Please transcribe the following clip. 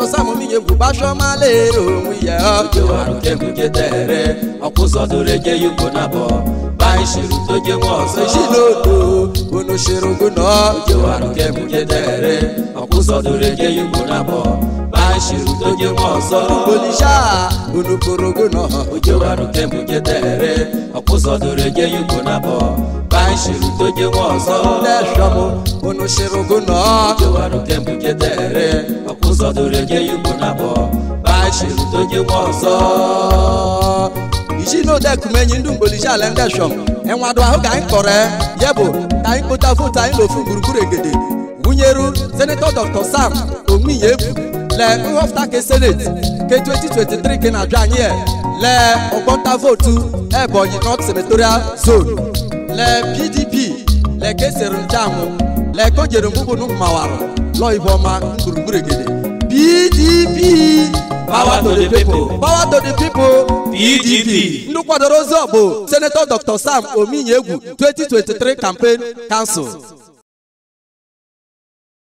dr sam ominye egwu gbashọmala onwe ya ojewarụ kemgbe tere ọkwụzọdụrụ eje yugo na bọ baishiru toje nwa ọzọ eshinodo onosherogo nọ ojewarụ kemgbe tere ọkwụzọdụrụ eje yugo na bọ baishiru toje nwa ọzọ olisha onokorogo nọ ojewarụ kemgbe tere ọkwụzọdụrụ eje yugo na bọ baishiru toje nwa ọzọ lẹsọmọ onosherogo nọ ojewarụ kemgbe tere ọkwụzọdụrụ eje yugo na bọ baishiru toje nwa ọzọ isinodekumenyi ndị mgbolisi ala ndị shọm enwado ahụ ka anyị kọrọ ya bụ ka anyị kpụta votu anyị n'ofu gburugburu egede wunyeru senetọ dr sam omiye egwu le nhọpụta ke seneti ke 2023 ke na-ajụ anyị e le ọgbọnta votu ebonyi north senatorial zone le pdp le kesiri nchanwụ le kojere mgbụgbunu mmawarụ lọ iboma gburugburu egede pdp Power to the people. power to the people PDP. ndị kwadoro ozi ọ bụ senetọ dr sam ominye egwu 2023 campaign council